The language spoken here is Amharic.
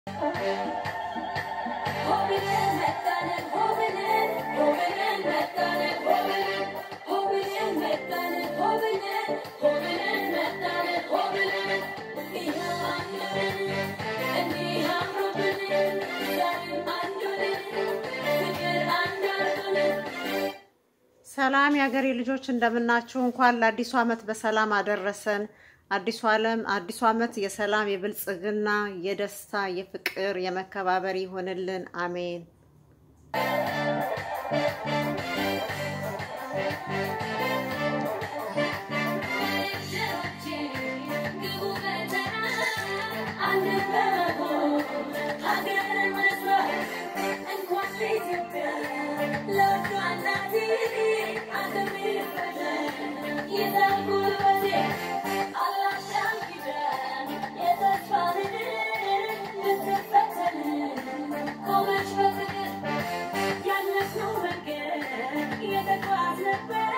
ሰላም የሀገሬ ልጆች እንደምናችሁ። እንኳን ለአዲሱ ዓመት በሰላም አደረሰን። አዲሱ ዓለም አዲሱ ዓመት የሰላም፣ የብልጽግና፣ የደስታ፣ የፍቅር፣ የመከባበር ይሆንልን። አሜን። Yeah.